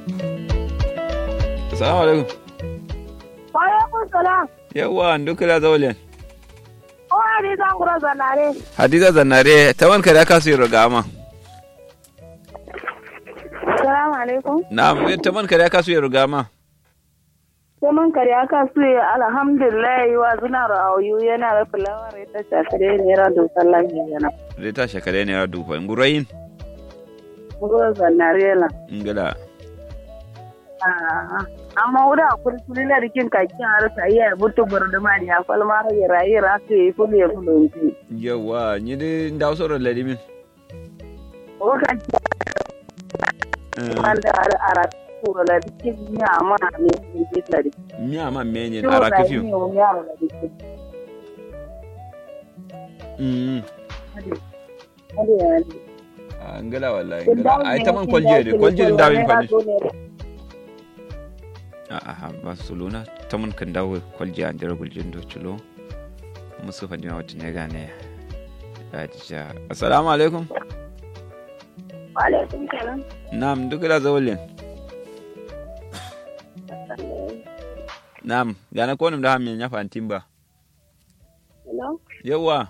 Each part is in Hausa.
Assalamu alaikum. Wa alaikum salam. Yawwa ndukila zawlen. O Hadiza ngura zanare. Hadiza Zannare ta wanka da kasu yi gama. Assalamu alaikum. Na ta wanka da kasu yi gama. Sai mun kare aka su yi alhamdulillah wa zuna ra'ayu yana da fulawar ita shakare ne ra da sallan yana. Zai ta shekare ne ya dufa. Ngurayin. Ngura zanare la. Ngila. Ah, amma wuda kuri kuri na rikin kakin har sai ya butu burdu ma ya falma ra ya rayi ra su yi fulu ya fulu yi. Yawwa ni dai ndaw soro ladimin. O kan wanda ara ara kuro la rikin ya ma ne ne da rikin. Miya ma menyen ara kafiyo. Mm. Ah, Ngila wallahi ngila. Ai ta man kwalje de kwalje da min fani. A'a ba su luna ta man kan dawo kwalje an jira guljin do chulo. Musu fani ma wata ne gane. Adija. Assalamu alaikum. Alaikum salam. Na'am dukila zawlen. Na'am, gana ko da hamin ya fantin ba. Hello. Yawwa,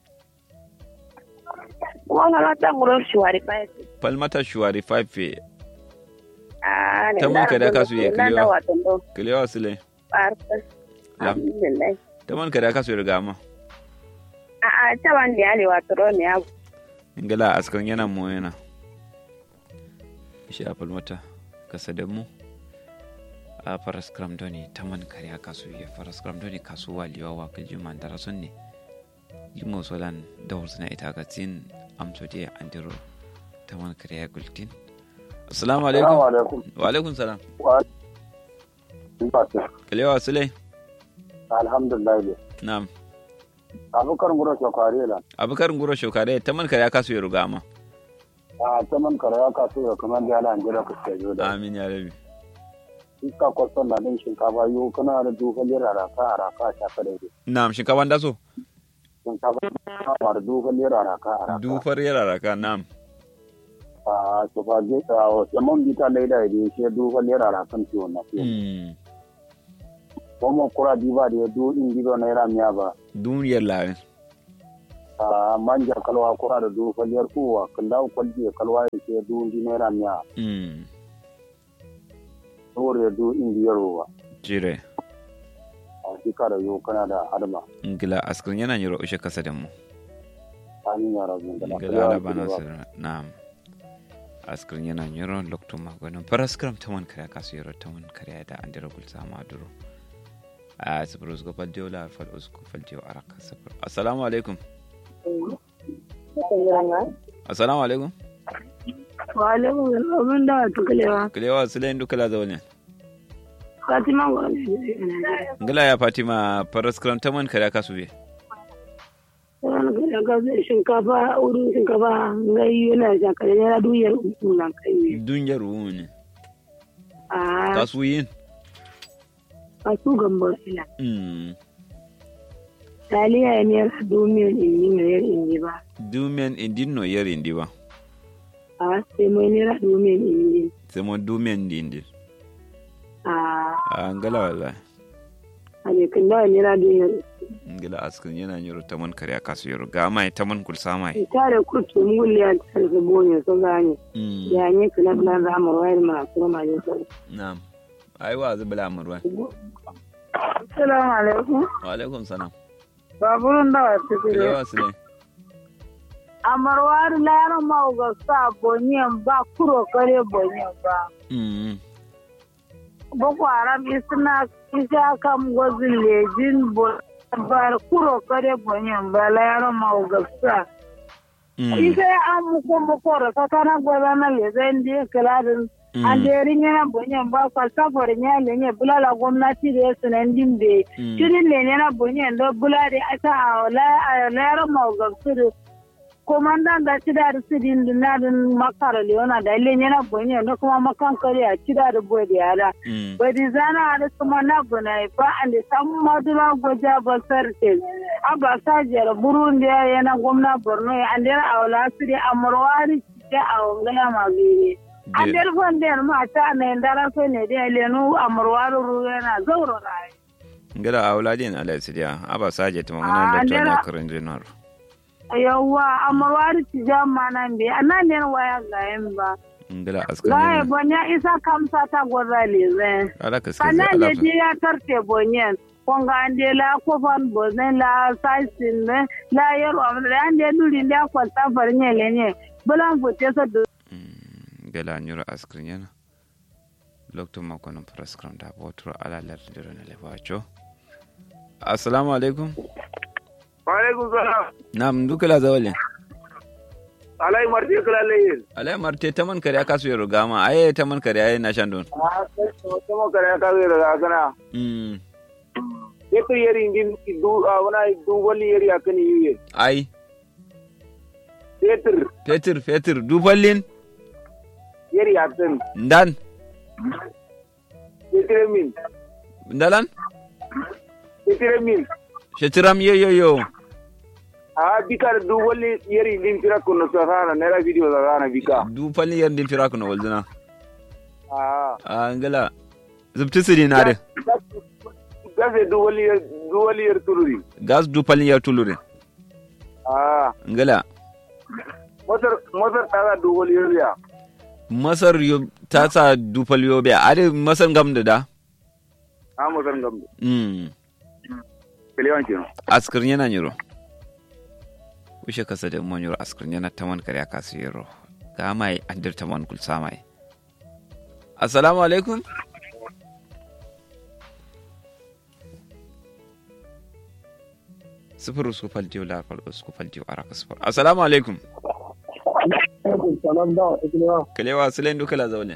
Kuma na ta nguro shuwari pa ese. falmata shuwari fafe, Ah, Ta mun kada ka su ye Na da kiliwa. wato ndo. kilewa sile. Parta. Lam. Alhamdulillah. Ta man kada ka su riga ma. Ah, ah, ta ban da yale wato ro ne abu. Ingala askan yana mu yana. Shi a falmata kasa da mu. A faras kram doni ta man kare aka su ye faras kram doni kasuwa liwa wa kalji man dara sun ne. Jimo solan da na ita ga tin amso je andiro ta man kare ya gultin. Assalamu alaikum. Assalamu alaikum. Wa alaikum salam. Wa alaikum. Kilewa sile. Alhamdulillah. ne. Na'am. Abubakar Gura Shokari la. abukar nguro shokare ta man kare aka su yi rugama A ta man kara ya kasu ya kuma da ala anjira ku ce da. amin ya rabi Iska kwasan na din shinkafa yau kana da duka lera raka a raka ta ka daidai. na'am shinkafa da so Shinkafa na da duka lera raka a raka. dufar yara raka na'am A to fa je a wasu man bita laida ya shi duka lera rakan ciwo na fiye. Mm. Kuma kura diba da ya du in gido na yara miya ba. duniyar larin A manja kalwa kura da duka lera kuwa kan dawo kwalji kalwa ya ce du in na yara miya. Mm. Saboda ya du in biyar ruwa. jire A shekara yau kana da adama. ngila askrin yana yiro ushe kasa da mu Amin ya rabu da ngila ala bana sir na'am askrin yana yiro lokto magonin paraskram ta man kare aka su yiro ta man kare da andira gul sama duro a sifir usku faljiyo la fal usku faljiyo araka sifir assalamu alaikum assalamu alaikum Wa alaikum salam mun da wato kalewa. kilewa sulayin dukala zaune Fatima ngoro. ngila ya fatima paraskram ta man kare aka su be Wani kare ka zai shinkafa wurin shinkafa ngai yana shakare ne na duyar uku nan kai ne. duniyar rumu ne Ah, kasu yin a su gambo ila. Mm. Taliya ne domin in yi mai in yi ba. dumen indin no yer indi ba A sai mai nera domin in yi. sai mo dumen di indi A a ngala wala a ne kan da nera domin ngala askin yana nyoro taman kare kasu yoro ga mai taman kul samai tare kurtu mulle ya tare da bonye so gane. mm Ya ne kula kula za mu wayar ma kuma ma ne so. na'am ai wa zubla amurwa Assalamu alaikum. wa alaikum salam Baburun da wata kire. kilewa sule amarwar layar mauga sa bonyen ba kuro kare bonyen ba mm boko haram isna isa kam gozin lejin bar kuro kare bonyen ba layar mauga sa mm isa an muko muko da kakana gwaza na lezen da kiladin an da yarin yana bonyen ba falsafar ya lenye bulala gwamnati da ya sunan dimbe Mm. shirin lenye na bonyen da bulade ata a layar mauga su komandan da ci da su din na din makara leona da ile yana bonye da kuma makan kare a ci da boy da yara mm bai di zana da kuma na buna ba an da samu madura goja basar te aba sajiyar burundi yana gwamna borno ya an da aula su da amurwari da a wangala magire an del fon den ma ta ne ndara so ne de lenu amurwaru ruwana zauro rai ngala auladin ala sidia aba saje tuma Ah, ngana doctor ndera- na karin dinar yawwa amurwaru ci jama nan be anan ne waya ga yan ba ngala askar Gaye ne bonya isa kamsa ta gwarra lezen. ala kaske Kana ala ne je ya tarte bonyen. Konga ande la kofan bozen la saisin ne la yero amre ande duri nda kwalta farnye lenye. Bulan fote so do. ngala nyura askar yana lokto ma kono prescribe da botro ala lar diro ne lebacho assalamu alaikum Waalaikum salam. nam dukala zawale Alai marti kala layin. alai marte taman kare aka su yaro gama aye taman kare aye na shandon Ah, sama kare ka zai daga kana. mm Yetu yeri indin du wana du wali yeri akani yiye. ai Yetur fetur fetur dufallin yeri akan. ndan Yetire min. ndalan Yetire min. shetiram yo yo yo Ah, bika du wali yeri indin tira kuno sana nera video da sana bika. dufallin yar din firaku na walduna Ah. a ngala zubti sidi na de Gase du wali du wali yer tururi. gas dufallin yar tulurin Ah. ngala Motor motor tara du wali yer ya. masar yo ta sa dufal yo be ade masar gam da da Ah, motor ngam. mm Kelewan kino. askar yana nyiro wishe kasa da mo nyiro askar yana taman kare aka su yiro ga mai andir taman kul samai assalamu alaikum sifir su faltiyo la fal su faltiyo araka sifir assalamu alaikum salam da wata kilewa kalewa sulen duka la zaune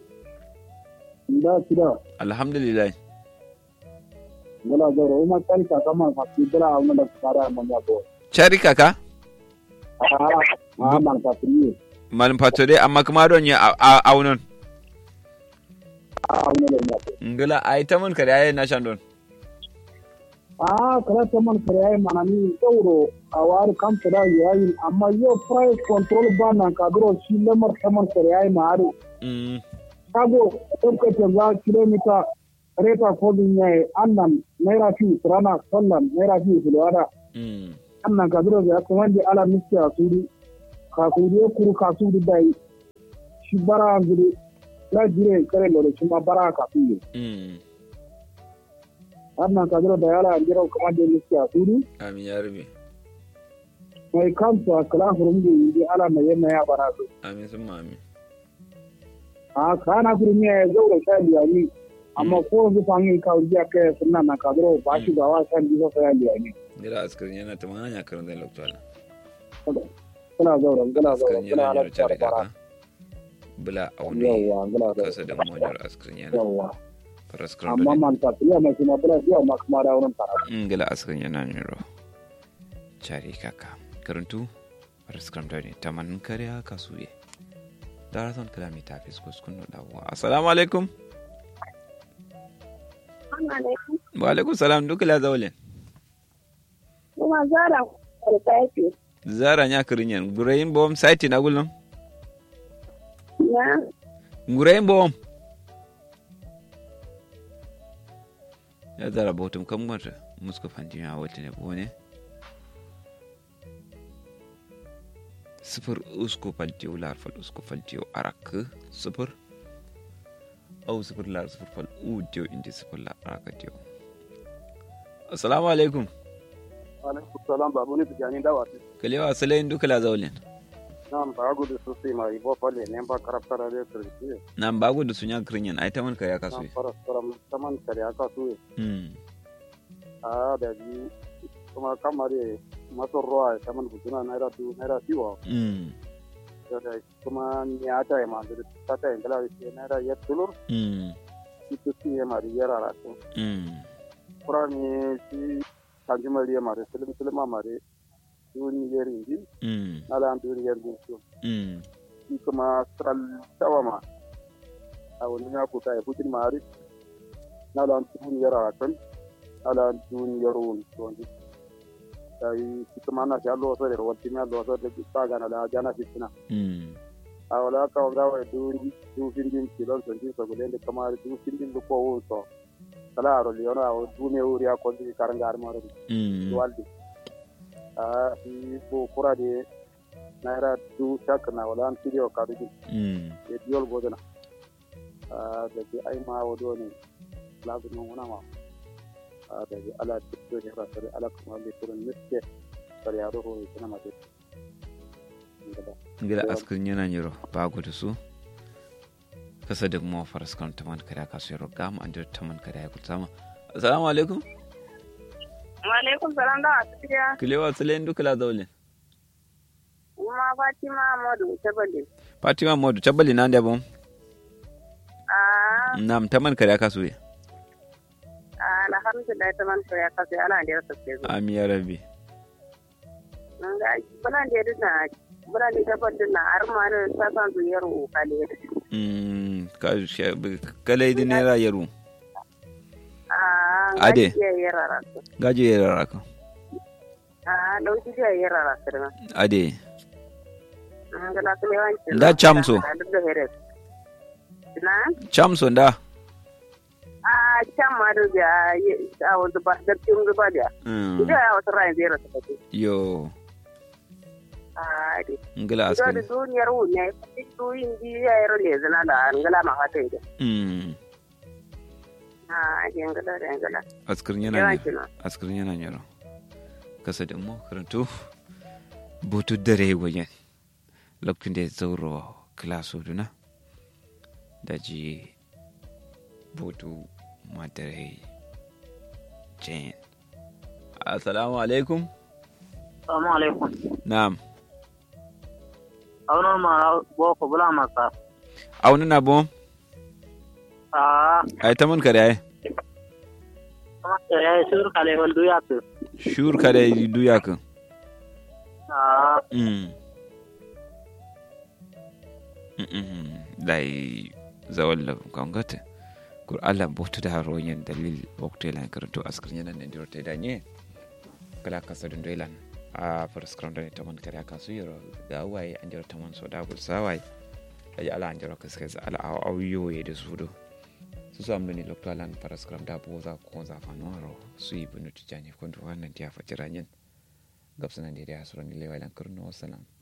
da kida alhamdulillah gala zoro uma kari ka kama ka kidra amma da fara amma ya go chari kaka ah man ka friye malum patore amma kuma don ya aunon ah amma da ya ngala ai taman kare ayi na shandon ah kala ta man kare mana ni sauro a wari kam tada yayi amma yo price control ba nan ka duro shi lamar ta man kare ma har mm kago tabbata za kilomita reta kodin yayi annan naira fi rana sallan naira fi fulwada mm annan ka duro ya kuma di ala miski a suri ka suri ya kuru ka suri dai shi bara zuri la jire kare lore shi ma bara ka suri mm annan ka duro da yala jira kuma di miski a suri amin ya rabe mai kansa kala furum di di ala mai yana ya bara su amin sun ma amin a kana furum ya zaura sha biyani amma ko zu fangin ka ujiya kai sunna na ka duro ba shi ga wa shan bisa sa biyani Ngira askarin yana ta hanya karin zai lokacin kana zaura kana zaura askarin kana yana ala yana cari bara kaka bula a wani yawa kana zaura kasa da monyar askarin yana yawa faraskarin amma da man ta fiya mai kuma bula biya ma kuma da wurin tara ngila askarin yana niro cari kaka karantu faraskarin da ne taman kare haka su ye darason kalami ta fi kuskun da dawowa assalamu alaikum wa alaikum salam duk la zaulin Kuma zara kwalta zara nya karin yan gurayin bom site na gulum Na gurayin bom ya zara bautum kan gwata muska fantin ya wata ne bone sifir usku faltiyo lar fal usku faltiyo arak sifir au sifir lar sifir fal u diyo indi sifir lar arak diyo assalamu alaikum alaikum salam babu ne tijani da wasu kalewa salayin duka la zaulin nan ba gudu su sai mai bo falle ne ba karafta da ya kirki nan bagu da sunya kirinyan ai ta man kare aka so nan fara fara saman kare aka su mm a da bi kuma kamar maso ruwa saman bujuna naira du naira biwa mm da kuma ni ata ya ma da ta ta ingala ce naira ya tulur mm ita ci ya mari yara rato mm kura ne ci kanjimari ya mari silim silima mari duni yeri ndi mm ala duni yeri ndi mm shi kuma sral tawama a wani ya kuka ya putin mari na lan tun yara kan ala tun yaro to ndi sai shi kuma na ya lo so da wati na lo so da ta ga na da jana fitina mm a wala ka ga wa du du findin kilon son ji so gulen kamar du findin du ko wo so kala ro liona o du ne uri a ko di karanga armaro mm waldi a i ko kura de naira du shak na wala an video ka du mm e diol bodana a da ji ai ma wodo ne lagu no wona ma a da ji ala tikto ne ra sare ala kuma le turun miske sare ya do ho ina ma de ngila askin yana nyiro ba gudu su kasa da kuma faras kan taman kada ka su roga mu an taman kada ya kulsama assalamu alaikum Walaikum salam da wasu kiya. kilewa tsalen dukula zaulin Kuma Fatima Amadu Tabali. fatima modu tabbali nan da bom Ah, nam taman kada ka su ah, alhamdulillah ta man ya kasu ana da yasa ke zo. ami ya rabbi Mun ga bana da yadda na bana da tabbatar na har ma da ta san zuyar ukale. mm ka kalai di naira yaru Ah, Ade. Ya yarara. gaje ya raraka Ah, dauki ya yarara sirma. ade Mun ga la kuma yawanci. Da chamso. Duk da here. Na? chamso da Ah, can ma da ya a wasu ba da kin zuba da. mm Ida ya wasu ran zai rasa kake. yo Ah, ade. ngila Ito da askin duniyar wune, ito hindi ya yi role zina da angala ma fata ida. mm Ah, ade angala da angala. askin yana Yawan ne kina. askar yana nyaro kasa da mu karanto butu dare wajen lokacin da ya zauro kilaso duna da ji butu madare jen assalamu alaikum Assalamu alaikum. na'am Aunar ma boko bula masa. auni na bom Ah, ai ta mun kare ai kuma ya yi sur kale wal duya tu. shur kare duya kan Ah, mm Mm-mm. dai zawalla kangata kur Allah botu da royen dalil waktu lan karanto askar yana nan diro tai danye kala kasa dun doilan a first ground ne taman kare aka su yoro ga waye an jira taman so da gul sawai ayi ala an jira kaska za ala aw yoye da su do su su amni lokto lan first ground da bo za ko za fa noro su yi bunu tijani ko ndo wannan tiya fajiranyen gabsanan da ya suran lewa lan kurno wasalam